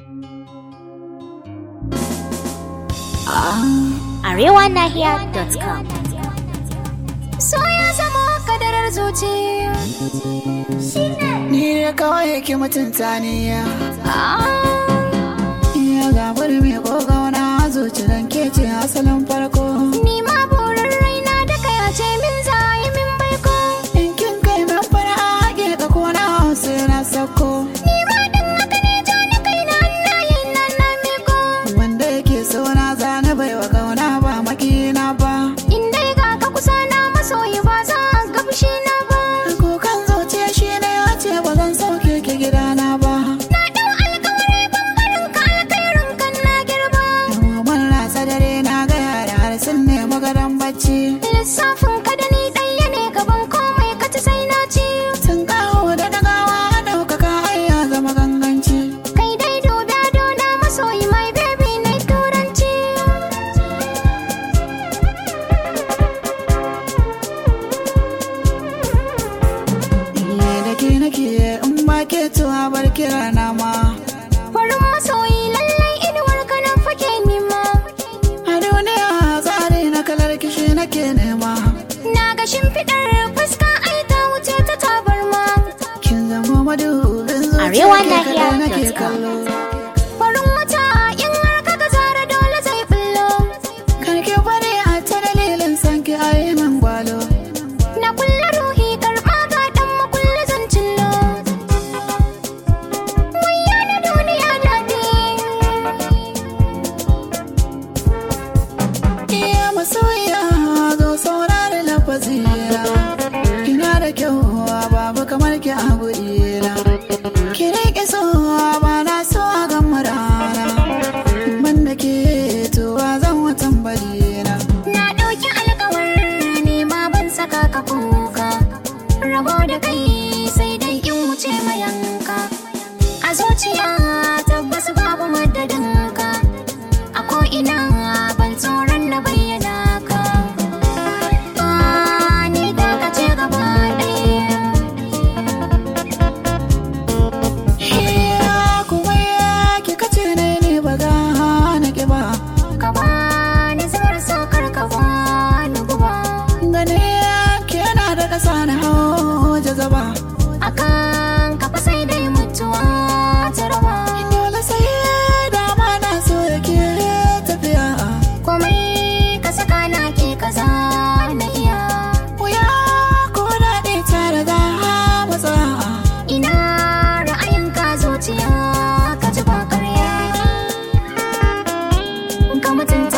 arewanahiya.com So ya zama kadarar zuci Ni ne kawai yake mutunta ni ya Ah, Iya gabar mai kogauna zuci dan ke ce asalin farko Ni ma burin raina da kaya ce min za yi min baiko In kin kai min fara haƙe ka kona hausa na sako Ni ma din haka ne ja ni kai na hannayen nan na miko Wanda yake so na zane bai wa kauna ba makina ba In dai ga ka kusa na masoyi ba za ga fushi na ba Kukan zuciya shi ne ya ce ba zan sauke ki gidana ba Na dau alkawari ban barin ka alkhairin kan na girba Mun rasa dare na gaya da har sun nemi gadon bacci Lissafin ka da ni ɗaya ne gaban komai ka ci sai na ci Sun kawo da dagawa ɗaukaka ai ya zama ganganci Kai dai dubi na masoyi my baby na turanci Iye da ke nake in ba ke tuwa bar kira na ma Farin masoyi lallai inuwar ka nan fake nima A duniya tsari na kalar kishi nake nema Na ga shimfiɗar fuska ai ta wuce ta tabarma Kin zama madubin zuciya Arewa ke Nahiya kaɗai nake dot com. kallo Farin wata in har ka ga zara dole zai bullo Karki bari a ta dalilin sanki a yi min gwalo Na kulle ruhi karɓa ga ɗan makulle zan cillo Wayya na duniya daɗi Iya masoyiya zo saurari lafazina Kina da kyau babu kamar ki a gurina Ki riƙe so ba na so a gama rana Ban da ke tuwa zan watan balina Na ɗauki alkawar ne ma ban saka ka kuka Rabo da kai sai dai in wuce mayanka A zuciya tabbas babu madadinka A ko'ina ban tsoron na bayyana ka Ah, Ni da ka ce gaba ɗaya Iya kuma ya ki kace ne ne ba ga na ki ba Ka bani zubar saukar ka bani guba Gane ki yana da ƙasa na hau jazaba Akan ka fa sai dai mutuwa ta raba Dole sai dama na so yake tafiya komai ka saka na ke kaza na iya Wuya ko daɗi tare da matsa ina ra'ayin ka zuciya ka ji ba karya ka mutunta